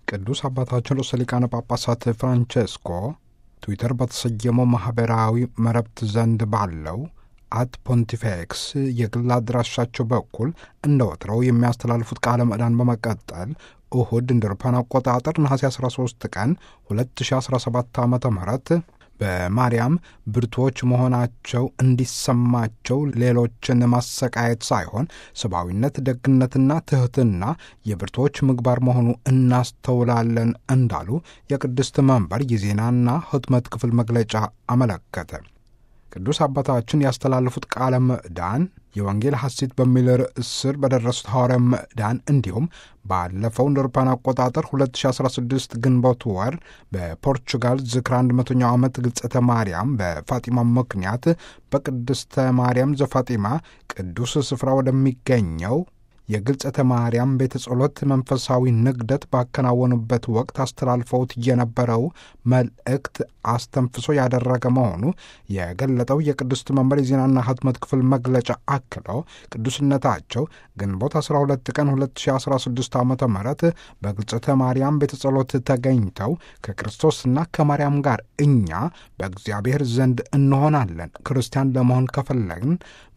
ቅዱስ አባታችን ርዕሰ ሊቃነ ጳጳሳት ፍራንቼስኮ ትዊተር በተሰየመው ማኅበራዊ መረብት ዘንድ ባለው አት ፖንቲፌክስ የግል አድራሻቸው በኩል እንደ ወትረው የሚያስተላልፉት ቃለ ምዕዳን በመቀጠል እሁድ እንደ አውሮፓውያን አቆጣጠር ነሐሴ 13 ቀን 2017 ዓ ም በማርያም ብርቱዎች መሆናቸው እንዲሰማቸው ሌሎችን ማሰቃየት ሳይሆን ሰብአዊነት፣ ደግነትና ትሕትና የብርቱዎች ምግባር መሆኑ እናስተውላለን እንዳሉ የቅድስት መንበር የዜናና ሕትመት ክፍል መግለጫ አመለከተ። ቅዱስ አባታችን ያስተላለፉት ቃለ ምዕዳን የወንጌል ሐሴት በሚል ርዕስ ስር በደረሱት ሐዋርያ ምዕዳን እንዲሁም ባለፈው እንደ አውሮፓውያን አቆጣጠር 2016 ግንቦት ወር በፖርቹጋል ዝክር 100ኛው ዓመት ግልጸተ ማርያም በፋጢማ ምክንያት በቅድስተ ማርያም ዘፋጢማ ቅዱስ ስፍራ ወደሚገኘው የግልጸተ ማርያም ቤተ ጸሎት መንፈሳዊ ንግደት ባከናወኑበት ወቅት አስተላልፈውት የነበረው መልእክት አስተንፍሶ ያደረገ መሆኑ የገለጠው የቅድስት መንበር የዜናና ሕትመት ክፍል መግለጫ አክሎ ቅዱስነታቸው ግንቦት 12 ቀን 2016 ዓ ም በግልጸተ ማርያም ቤተ ጸሎት ተገኝተው ከክርስቶስና ከማርያም ጋር እኛ በእግዚአብሔር ዘንድ እንሆናለን ክርስቲያን ለመሆን ከፈለግን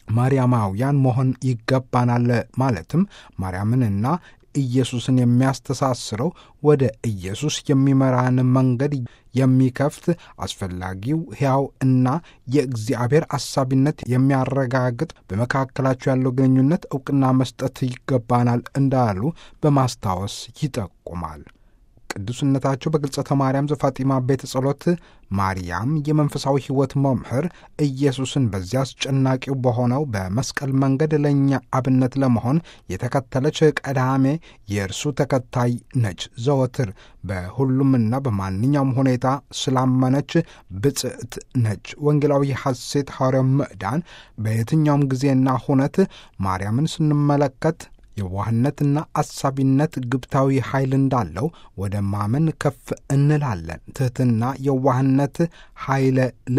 ማርያማውያን መሆን ይገባናል። ማለትም ማርያምንና ኢየሱስን የሚያስተሳስረው ወደ ኢየሱስ የሚመራን መንገድ የሚከፍት አስፈላጊው ሕያው እና የእግዚአብሔር አሳቢነት የሚያረጋግጥ በመካከላቸው ያለው ግንኙነት ዕውቅና መስጠት ይገባናል እንዳሉ በማስታወስ ይጠቁማል። ቅዱስነታቸው በግልጸተ ማርያም ዘፋጢማ ቤተ ጸሎት ማርያም የመንፈሳዊ ሕይወት መምህር ኢየሱስን በዚያ አስጨናቂው በሆነው በመስቀል መንገድ ለእኛ አብነት ለመሆን የተከተለች ቀዳሜ የእርሱ ተከታይ ነች። ዘወትር በሁሉምና በማንኛውም ሁኔታ ስላመነች ብጽዕት ነች። ወንጌላዊ ሐሴት ሐዋርያው ምዕዳን በየትኛውም ጊዜና ሁነት ማርያምን ስንመለከት የዋህነትና አሳቢነት ግብታዊ ኃይል እንዳለው ወደ ማመን ከፍ እንላለን። ትሕትና፣ የዋህነት ኃይለ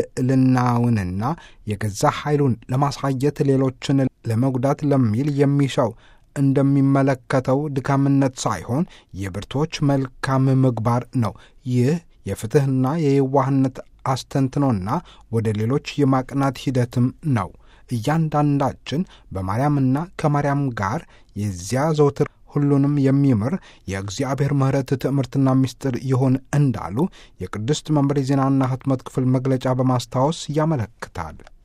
ልዕልናውንና የገዛ ኃይሉን ለማሳየት ሌሎችን ለመጉዳት ለሚል የሚሻው እንደሚመለከተው ድካምነት ሳይሆን የብርቶች መልካም ምግባር ነው። ይህ የፍትሕና የየዋህነት አስተንትኖና ወደ ሌሎች የማቅናት ሂደትም ነው። እያንዳንዳችን በማርያምና ከማርያም ጋር የዚያ ዘውትር ሁሉንም የሚምር የእግዚአብሔር ምሕረት ትምህርትና ምስጢር ይሁን እንዳሉ የቅድስት መንበር የዜናና ሕትመት ክፍል መግለጫ በማስታወስ ያመለክታል።